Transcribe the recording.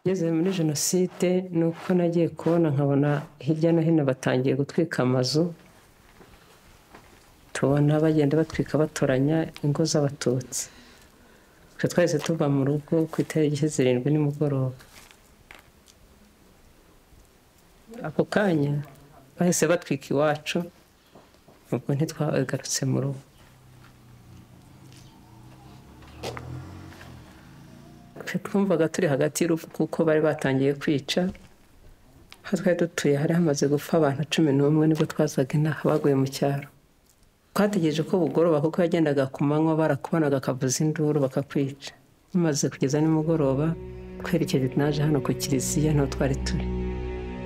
Ngeze muri jenoside ni uko nagiye kubona nkabona hirya no hino batangiye gutwika amazu tubona bagenda batwika batoranya ingo z'abatutsi twe twahise tuva mu rugo ku itariki zirindwi nimugoroba ako kanya bahise batwika iwacu ubwo ntitwagarutse mu rugo twumvaga turi hagati y'urupfu kuko bari batangiye kwica aho twari dutuye hari hamaze gupfa abantu cumi n'umwe nibwo twazaga inaha baguye mu cyaro twategereje ko bugoroba kuko yagendaga ku manywa barakubonaga akavuza induru bakakwica bamaze kugeza nimugoroba twerekeje naje hano ku kiliziya niho twari turi